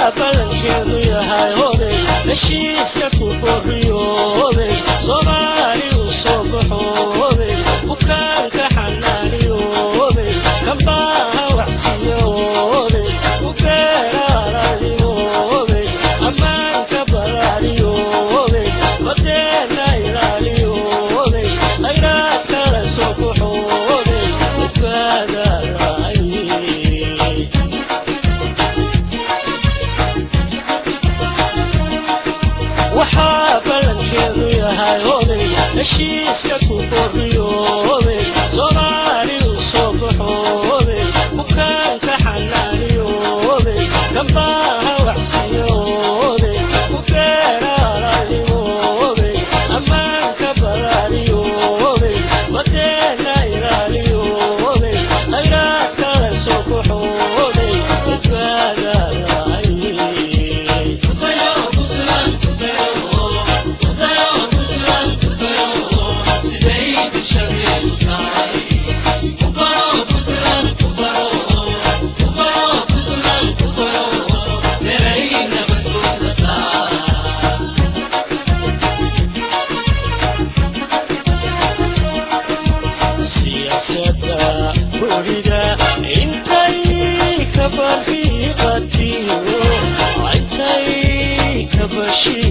waxaa ballankeedu yahay hobey heshiiska ku borriyoobey soomaali u soo baxoobey bukaanka xanaaniyoobey kambaaha waxsiiyoobey u beeraalaaliyoobey ammaanka balaaliyoobey badeena ilaaliyoobey khayraadka la soo baxoobey badbaadalaay waxaa ballankeedu yahay hobey heshiiska ku borriyoobey soomaali u soo baxoobey bukaanka xanaaniyoobey kambaaha waxsiiyoobey u beeraalaaliyoobey ammaanka balaaliyoobey badeena ilaaliyoobey khayraadka la soo baxoobey badbaadalaay siyaasadda werida intay ka barriiqatiyo intay ka bashi